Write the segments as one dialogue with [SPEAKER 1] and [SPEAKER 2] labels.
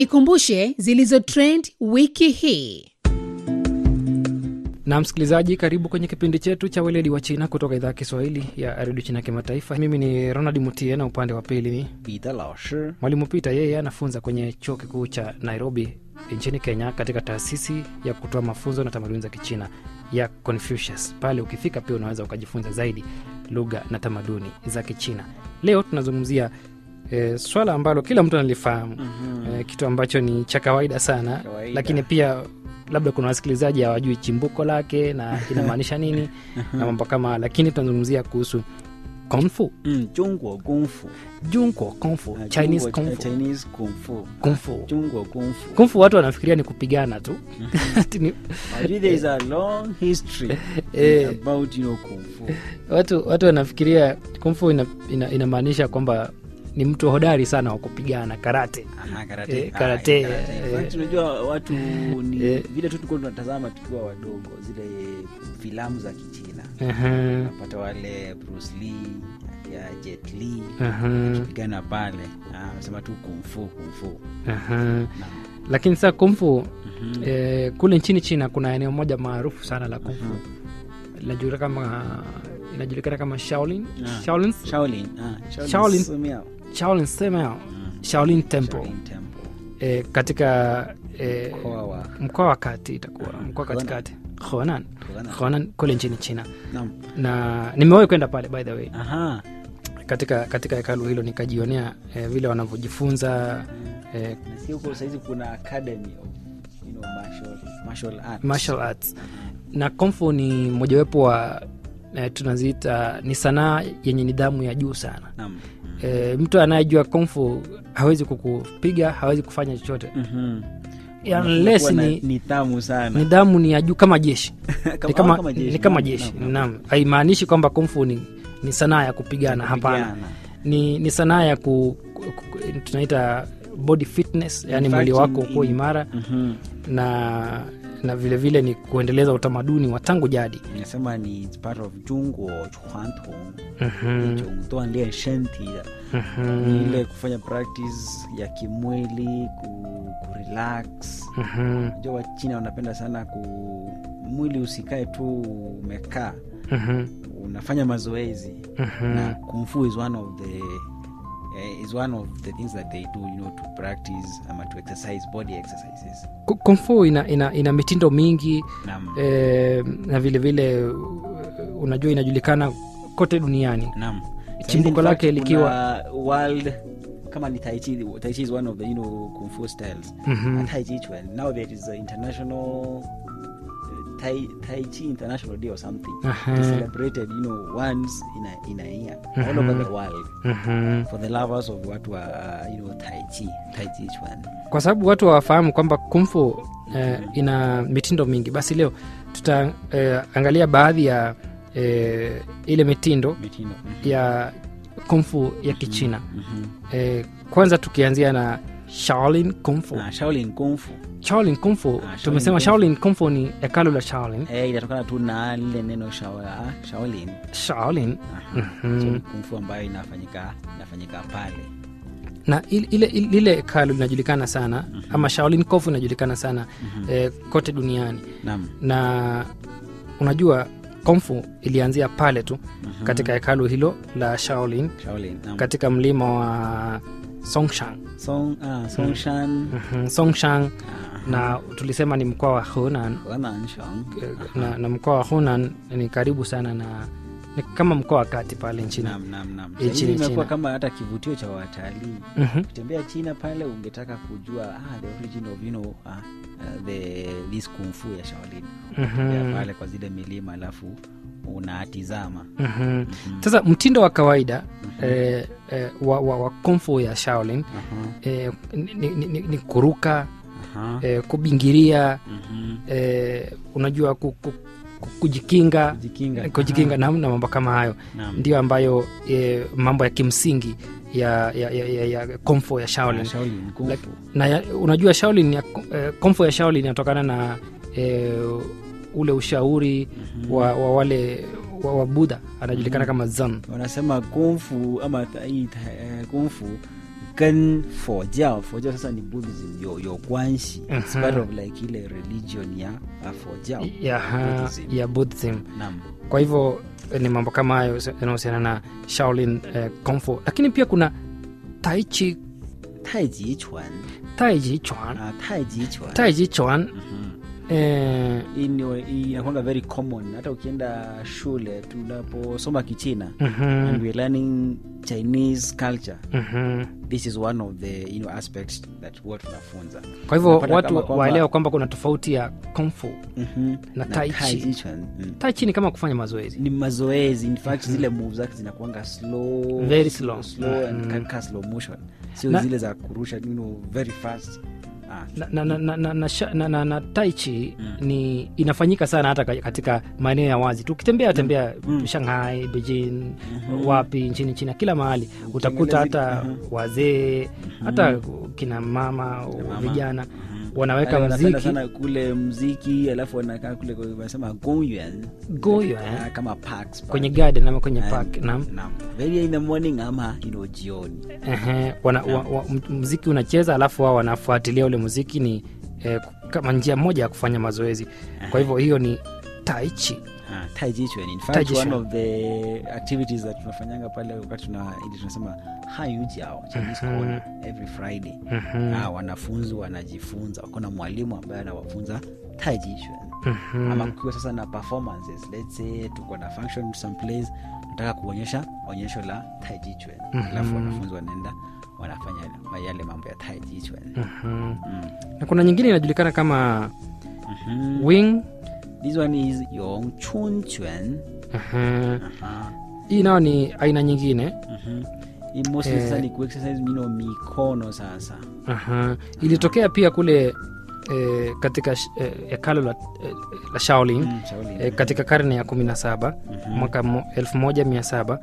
[SPEAKER 1] ikumbushe zilizotrend wiki hii
[SPEAKER 2] na msikilizaji karibu kwenye kipindi chetu cha weledi wa china kutoka idhaa ya kiswahili ya redio china kimataifa mimi ni ronald mutie na upande wa pili ni
[SPEAKER 3] 彼得老师
[SPEAKER 2] mwalimu pita yeye anafunza kwenye chuo kikuu cha nairobi nchini kenya katika taasisi ya kutoa mafunzo na tamaduni za kichina ya confucius pale ukifika pia unaweza ukajifunza zaidi lugha na tamaduni za kichina leo tunazungumzia e, swala ambalo kila mtu analifahamu mm-hmm. e, kitu ambacho ni cha kawaida sana
[SPEAKER 3] Kawaida.
[SPEAKER 2] lakini pia labda kuna wasikilizaji hawajui chimbuko lake na inamaanisha nini na mambo kama lakini tunazungumzia kuhusu kungfu
[SPEAKER 3] 嗯，中国功夫
[SPEAKER 2] junko kungfu
[SPEAKER 3] 啊
[SPEAKER 2] chinese
[SPEAKER 3] 中国
[SPEAKER 2] kungfu
[SPEAKER 3] Chinese 功夫
[SPEAKER 2] kungfu
[SPEAKER 3] 中国功夫
[SPEAKER 2] kungfu watu wanafikiria ni kupigana tu Ati ni-
[SPEAKER 3] Actually, there is a long history
[SPEAKER 2] Eh.
[SPEAKER 3] about you know kung fu
[SPEAKER 2] watu watu wanafikiria kungfu ina, ina, inamaanisha kwamba ni mtu hodari sana wa kupigana karate
[SPEAKER 3] Aha, karate.
[SPEAKER 2] Eh,
[SPEAKER 3] Ah,
[SPEAKER 2] karate,
[SPEAKER 3] karate.
[SPEAKER 2] eh.
[SPEAKER 3] In fact, unajua watu ni
[SPEAKER 2] Eh.
[SPEAKER 3] vile tu tulikuwa tunatazama tukiwa wadogo zile filamu za kichina
[SPEAKER 2] Aha,
[SPEAKER 3] napata wale Bruce Lee ya Jet Li
[SPEAKER 2] aha,
[SPEAKER 3] pigana pale Ah, wanasema tu kumfu kumfu
[SPEAKER 2] aha. lakini saa kungfu eh, kule nchini china kuna eneo moja maarufu sana la kungfu linajulikana kama inajulikana kama shaolin
[SPEAKER 3] Ah.
[SPEAKER 2] shaolin
[SPEAKER 3] Shaolin ah, Shaolin
[SPEAKER 2] Shaolin.
[SPEAKER 3] Sumiao.
[SPEAKER 2] shaolin sema shaolin temple
[SPEAKER 3] Shaolin Temple
[SPEAKER 2] eh, katika eh,
[SPEAKER 3] mkoa wa
[SPEAKER 2] mkoa wa kati itakuwa mkoa katikati honan
[SPEAKER 3] Honan.
[SPEAKER 2] honan kule nchini china
[SPEAKER 3] Naam.
[SPEAKER 2] na nimewahi kwenda pale by the way
[SPEAKER 3] Aha.
[SPEAKER 2] katika katika hekalu hilo nikajionea eh, vile wanavyojifunza eh,
[SPEAKER 3] Nasikia huko saizi kuna academy of you know, martial, martial arts.
[SPEAKER 2] martial arts na komfu ni mojawapo wa eh, tunaziita ni sanaa yenye nidhamu ya juu sana
[SPEAKER 3] Naam.
[SPEAKER 2] eh, mtu anayejua komfu hawezi kukupiga hawezi kufanya chochote
[SPEAKER 3] Mhm.
[SPEAKER 2] unless
[SPEAKER 3] Kuwa na
[SPEAKER 2] ni
[SPEAKER 3] nidhamu sana
[SPEAKER 2] nidhamu ni ya juu kama jeshi ni kama,
[SPEAKER 3] kama jeshi.
[SPEAKER 2] ni kama
[SPEAKER 3] Naam,
[SPEAKER 2] jeshi
[SPEAKER 3] naam, naam.
[SPEAKER 2] naam haimaanishi kwamba komfu ni, ni sanaa ya kupigana hapana
[SPEAKER 3] Kupigana.
[SPEAKER 2] ni, ni sanaa ya ku, ku, ku, tunaita body fitness yani
[SPEAKER 3] In
[SPEAKER 2] mwili
[SPEAKER 3] fact,
[SPEAKER 2] wako
[SPEAKER 3] in-
[SPEAKER 2] kuwa
[SPEAKER 3] in-
[SPEAKER 2] imara
[SPEAKER 3] Mhm.
[SPEAKER 2] na na vile vile ni kuendeleza utamaduni wa tangu jadi
[SPEAKER 3] Nasema ni it's part of 中国传统
[SPEAKER 2] Mhm,
[SPEAKER 3] 一种锻炼身体的
[SPEAKER 2] mhm,
[SPEAKER 3] ni ile kufanya practice ya kimwili ku, kurelax
[SPEAKER 2] mhm,
[SPEAKER 3] najua wachina wanapenda sana ku mwili usikae tu umekaa
[SPEAKER 2] mhm,
[SPEAKER 3] unafanya mazoezi
[SPEAKER 2] mhm.
[SPEAKER 3] na kumfu is one of the eh, is one of the things that they do you know to practice ama to exercise body exercises
[SPEAKER 2] Ku- kung fu ina, ina, ina mitindo mingi
[SPEAKER 3] nam
[SPEAKER 2] eh, na vile vile uh, unajua inajulikana kote duniani
[SPEAKER 3] nam
[SPEAKER 2] Chimbuko
[SPEAKER 3] In fact,
[SPEAKER 2] lake likiwa-
[SPEAKER 3] kuna world kama ni tai chi tai chi is one of the you know kung fu styles
[SPEAKER 2] Mhm.
[SPEAKER 3] Na tai chi chuan now there is a international uh, tai tai chi international day or something
[SPEAKER 2] Aha.
[SPEAKER 3] It is celebrated you know once in a in a year all over the world
[SPEAKER 2] Mhm.
[SPEAKER 3] for the lovers of watu wa uh, you know tai chi tai chi chuan
[SPEAKER 2] kwa sababu watu hawafahamu kwamba kumfu eh, ina mitindo mingi basi leo tutaangalia baadhi ya eh, ile mitindo
[SPEAKER 3] mitindo Mhm.
[SPEAKER 2] ya kumfu ya kichina
[SPEAKER 3] Mhm.
[SPEAKER 2] eh, kwanza tukianzia na shaolin kumfu
[SPEAKER 3] Ah, shaolin kung fu
[SPEAKER 2] shaolin kumfu
[SPEAKER 3] Shaolin
[SPEAKER 2] tumesema
[SPEAKER 3] kung fu.
[SPEAKER 2] shaolin kumfu ni hekalu la shaolin
[SPEAKER 3] eh, inatokana tu na lile neno shao- ah, shaolin
[SPEAKER 2] shaolin
[SPEAKER 3] Aha.
[SPEAKER 2] Mhm.
[SPEAKER 3] So, ni kung fu ambayo inafanyika inafanyika pale
[SPEAKER 2] na il- ile ile- lile hekalu linajulikana sana ama shaolin kumfu inajulikana sana eh, kote duniani
[SPEAKER 3] nam
[SPEAKER 2] na unajua komfu ilianzia pale tu katika hekalu hilo la shaolin
[SPEAKER 3] shaolin nam
[SPEAKER 2] katika mlima wa songshan
[SPEAKER 3] song ah, songshan
[SPEAKER 2] Mhm, songshan na tulisema ni mkoa wa hunan
[SPEAKER 3] wananshang
[SPEAKER 2] eh, na, na mkoa wa hunan ni karibu sana na ni kama mkoa wa kati pale nchini
[SPEAKER 3] nam nam nam
[SPEAKER 2] Nchini
[SPEAKER 3] Sasa hivi imekuwa
[SPEAKER 2] China.
[SPEAKER 3] kama hata kivutio cha watalii
[SPEAKER 2] Mhm,
[SPEAKER 3] ukitembea china pale ungetaka kujua ah, the origin of you know ah, uh, the this kung fu ya shaolin Unatembea
[SPEAKER 2] mhm,
[SPEAKER 3] pale kwa zile milima alafu unatizama
[SPEAKER 2] mhm. sasa mtindo wa kawaida eh, eh, wa, wa, wa komfu ya shaolin
[SPEAKER 3] Aha,
[SPEAKER 2] eh, ni, ni, ni, ni kuruka
[SPEAKER 3] aha.
[SPEAKER 2] eh, kubingiria
[SPEAKER 3] Mhm.
[SPEAKER 2] eh, unajua ku, ku, ku, kujikinga
[SPEAKER 3] kujikinga
[SPEAKER 2] kujikinga na, na mambo kama hayo
[SPEAKER 3] Naam.
[SPEAKER 2] ndio ambayo eh, mambo ya kimsingi ya, ya, ya, ya, ya komfo ya shaolin
[SPEAKER 3] Ah, shaolin kung
[SPEAKER 2] Like-
[SPEAKER 3] fu
[SPEAKER 2] na ya, unajua shaolin ya, eh, komfo ya shaolin inatokana na eh, ule ushauri wa, wa wale wa, wa budha anajulikana kama zan
[SPEAKER 3] wanasema kung fu ama ta- hii ta- eh, kung fu 跟佛教佛教sasa ni buddhism 有有关系
[SPEAKER 2] Mhm.
[SPEAKER 3] it's part of like ile religion ya ya 佛教
[SPEAKER 2] ya, ha,
[SPEAKER 3] Buddhism.
[SPEAKER 2] ya buddhism
[SPEAKER 3] naam
[SPEAKER 2] kwa hivyo eh, ni mambo kama hayo yanahusiana na shaolin eh, kung fu lakini pia kuna taichi
[SPEAKER 3] 太极拳
[SPEAKER 2] taiji chuan
[SPEAKER 3] 啊太极拳
[SPEAKER 2] taiji chuan
[SPEAKER 3] Mhm.
[SPEAKER 2] eh,
[SPEAKER 3] Hii ni- hii inakwanga very common hata ukienda shule tunaposoma kichina
[SPEAKER 2] mhm,
[SPEAKER 3] and we're learning chinese culture
[SPEAKER 2] mhm.
[SPEAKER 3] this is one of the you know, aspects that huwa tunafunza
[SPEAKER 2] kwa hivyo
[SPEAKER 3] Unapata
[SPEAKER 2] watu
[SPEAKER 3] kama kwamba-
[SPEAKER 2] waelewa kwamba kuna tofauti ya kung fu
[SPEAKER 3] Mhm.
[SPEAKER 2] Na tai chi.
[SPEAKER 3] tai chi chuan, mm.
[SPEAKER 2] taichi ni kama kufanya mazoezi
[SPEAKER 3] ni mazoezi in fact zile moves zake zinakuanga slow
[SPEAKER 2] Very slow.
[SPEAKER 3] slow and
[SPEAKER 2] Mhm.
[SPEAKER 3] ka- ka slow motion sio
[SPEAKER 2] Na-
[SPEAKER 3] zile za kurusha you know, very fast ah.
[SPEAKER 2] na, na, na, na, na, na, sha- na, na, na taichi
[SPEAKER 3] Mm.
[SPEAKER 2] ni inafanyika sana hata ka- katika maeneo ya wazi tu ukitembea tembea
[SPEAKER 3] Mm.
[SPEAKER 2] shanghai beijing
[SPEAKER 3] Mhm.
[SPEAKER 2] wapi nchini china kila mahali utakuta
[SPEAKER 3] Ukiangalia
[SPEAKER 2] hata
[SPEAKER 3] zile-
[SPEAKER 2] wazee hata kina mama
[SPEAKER 3] mama.
[SPEAKER 2] vijana
[SPEAKER 3] Mhm.
[SPEAKER 2] wanaweka
[SPEAKER 3] Wale wanapenda
[SPEAKER 2] mziki
[SPEAKER 3] sana kule mziki alafu wanakaa kule kwa- wanasema gongyuan
[SPEAKER 2] goyo eh?
[SPEAKER 3] Ah, kama parks
[SPEAKER 2] kwenye
[SPEAKER 3] pale.
[SPEAKER 2] garden ama kwenye
[SPEAKER 3] And-
[SPEAKER 2] park naam
[SPEAKER 3] naam. very in the morning ama you know, jioni
[SPEAKER 2] Ehe, wana, wa, wa, m- mziki unacheza alafu wao wanafuatilia ule muziki ni eh, kama njia moja ya kufanya mazoezi kwa hivyo hiyo ni taichi
[SPEAKER 3] Ah, tai chi chuan. In
[SPEAKER 2] Tai
[SPEAKER 3] fact,
[SPEAKER 2] chi
[SPEAKER 3] one
[SPEAKER 2] chuan.
[SPEAKER 3] of the activities that tunafanyanga pale wakati tuna ili tunasema hayu jiao Chinese
[SPEAKER 2] Mhm.
[SPEAKER 3] corner every friday
[SPEAKER 2] Mhm,
[SPEAKER 3] ah, wanafunzi wanajifunza wako na mwalimu ambaye anawafunza tai chi chuan.
[SPEAKER 2] mhm.
[SPEAKER 3] ama kukiwa sasa na performances let's say tuko na function some place nataka kuonyesha onyesho la tai chi chuan
[SPEAKER 2] Mhm.
[SPEAKER 3] alafu wanafunzi wanaenda wanafanya yale mambo ya tai chi chuan.
[SPEAKER 2] Mhm.
[SPEAKER 3] Mm.
[SPEAKER 2] na kuna nyingine inajulikana kama
[SPEAKER 3] Mhm.
[SPEAKER 2] wing
[SPEAKER 3] this one is yong chun chuan
[SPEAKER 2] Aha.
[SPEAKER 3] Aha.
[SPEAKER 2] hii nayo ni aina nyingine
[SPEAKER 3] Mhm. Hii mostly
[SPEAKER 2] Eh.
[SPEAKER 3] sasa ni kuexercise mino mikono sasa
[SPEAKER 2] Aha. ilitokea pia kule eh, katika sh- eh, hekalo la, eh, la shaolin
[SPEAKER 3] Mm, Shaolin.
[SPEAKER 2] eh, katika karne ya kumi na saba
[SPEAKER 3] Mhm.
[SPEAKER 2] mwaka mo- elfu moja mia saba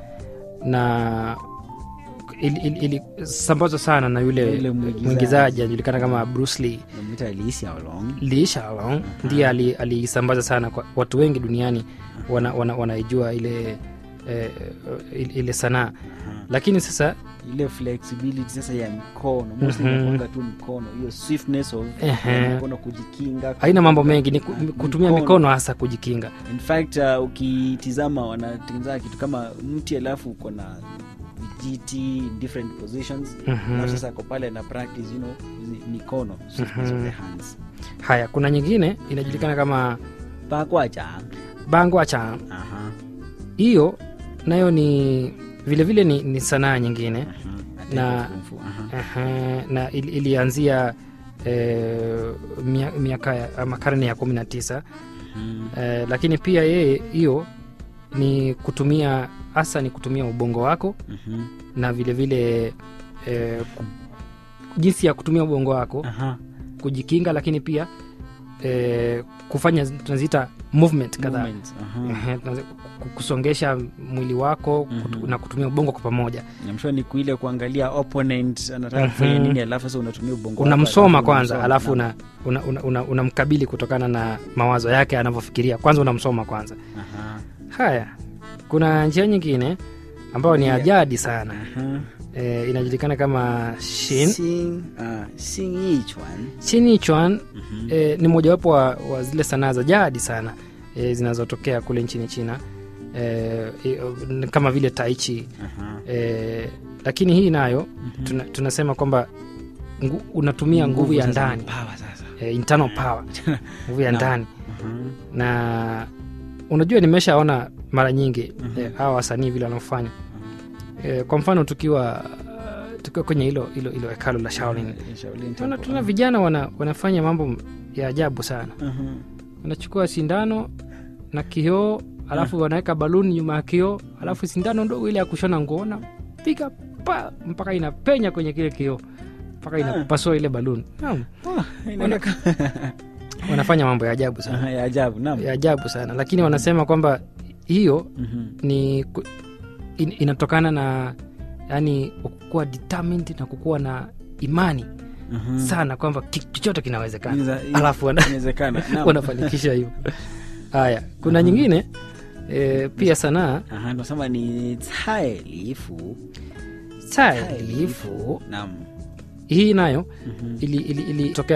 [SPEAKER 2] na ilisambazwa ili, ili, sambazwa sana na yule
[SPEAKER 3] Yule mwigizaji.
[SPEAKER 2] mwigizaji anajulikana kama Bruce Lee
[SPEAKER 3] Namwita Lee Hsiao-long.
[SPEAKER 2] Lee Shalong ndiye ali- aliisambaza sana kwa watu wengi duniani wana, wana, wanaijua ile eh, ile- ile sanaa
[SPEAKER 3] Aha.
[SPEAKER 2] lakini sasa
[SPEAKER 3] ile flexibility sasa ya mikono mostly
[SPEAKER 2] Mhm.
[SPEAKER 3] inakuanga tu mikono hiyo swiftness of
[SPEAKER 2] Ehe.
[SPEAKER 3] ya mikono kujikinga
[SPEAKER 2] haina mambo mengi ni ku-
[SPEAKER 3] Ah,
[SPEAKER 2] kutumia mikono hasa kujikinga
[SPEAKER 3] in fact uh, ukitizama wanatengeneza kitu kama mti alafu uko na vijiti in different positions
[SPEAKER 2] Mhm.
[SPEAKER 3] alafu sasa ako pale na practice you know hizi mikono swiftness of the hands
[SPEAKER 2] haya kuna nyingine inajulikana kama
[SPEAKER 3] bakwaja
[SPEAKER 2] bangwa cha
[SPEAKER 3] aha
[SPEAKER 2] hiyo nayo ni vilevile ni, ni sanaa nyingine
[SPEAKER 3] aha
[SPEAKER 2] Na-
[SPEAKER 3] na kung fu aha
[SPEAKER 2] Aha, na ili, ilianzia eh, mia- miaka ya- ama karne ya kumi na tisa
[SPEAKER 3] Mhm.
[SPEAKER 2] eh, lakini pia yeye hiyo ni kutumia hasa ni kutumia ubongo wako
[SPEAKER 3] Mhm.
[SPEAKER 2] na vilevile eh, ku- jinsi ya kutumia ubongo wako
[SPEAKER 3] aha
[SPEAKER 2] kujikinga lakini pia eh, kufanya tunaziita movement kadhaa
[SPEAKER 3] Movement, aha.
[SPEAKER 2] Ehe, tunazi- ku- kusongesha mwili wako kutu,
[SPEAKER 3] Mhm.
[SPEAKER 2] na kutumia ubongo kwa pamoja
[SPEAKER 3] I'm sure ni kuile kuangalia opponent anataka
[SPEAKER 2] Mhm.
[SPEAKER 3] kufanya nini alafu sasa unatumia ubongo wako,
[SPEAKER 2] unamsoma
[SPEAKER 3] alafu
[SPEAKER 2] kwanza
[SPEAKER 3] unamsoma.
[SPEAKER 2] alafu
[SPEAKER 3] Naam.
[SPEAKER 2] una, una, una, una, unamkabili kutokana na mawazo yake anavyofikiria kwanza unamsoma kwanza
[SPEAKER 3] Aha.
[SPEAKER 2] haya kuna njia nyingine ambayo ni
[SPEAKER 3] Yeah.
[SPEAKER 2] ajadi sana
[SPEAKER 3] Aha.
[SPEAKER 2] e, inajulikana kama shin
[SPEAKER 3] Xing- ah, Xing Yi Chuan.
[SPEAKER 2] chini chuan
[SPEAKER 3] Mhm.
[SPEAKER 2] e, ni mojawapo wa, wa zile sanaa za jadi sana e, zinazotokea kule nchini china e, e, kama vile taichi
[SPEAKER 3] Aha.
[SPEAKER 2] e, lakini hii nayo tuna, tunasema kwamba ngu, unatumia nguvu ya
[SPEAKER 3] sasa,
[SPEAKER 2] ndani
[SPEAKER 3] power sasa.
[SPEAKER 2] e, internal power nguvu ya
[SPEAKER 3] Naam.
[SPEAKER 2] ndani
[SPEAKER 3] Aha.
[SPEAKER 2] na unajua nimeshaona mara nyingi
[SPEAKER 3] Mhm.
[SPEAKER 2] eh, hawa wasanii vile wanaofanya eh, kwa mfano tukiwa tukiwa kwenye hilo hilo hilo hekalo la Shaolin
[SPEAKER 3] Shaolin
[SPEAKER 2] tuna,
[SPEAKER 3] Temple.
[SPEAKER 2] tuna vijana wana, wanafanya mambo ya ajabu sana
[SPEAKER 3] Aha.
[SPEAKER 2] wanachukua sindano na kioo alafu wanaweka baluni nyuma ya kioo alafu sindano ndogo ile ya kushona nguo napiga pa mpaka inapenya kwenye kile kioo mpaka inapasua ile baluni Naam,
[SPEAKER 3] Ah, inaonekana-
[SPEAKER 2] wanafanya mambo ya ajabu sana
[SPEAKER 3] Aha, ya ajabu naam.
[SPEAKER 2] ya ajabu sana lakini wanasema kwamba hiyo
[SPEAKER 3] Mhm.
[SPEAKER 2] ni ku- in, inatokana na yani kukuwa determined na kukuwa na imani
[SPEAKER 3] Mhm.
[SPEAKER 2] sana kwamba ki- chochote kinawezekana
[SPEAKER 3] Inaweza-
[SPEAKER 2] alafu wana,
[SPEAKER 3] inawezekana naam.
[SPEAKER 2] wanafanikisha hivyo haya kuna nyingine e, pia sanaa
[SPEAKER 3] Aha, tunasema ni cai lifu
[SPEAKER 2] tailifu
[SPEAKER 3] naam
[SPEAKER 2] hii nayo ilitokea ili, ili ilitokea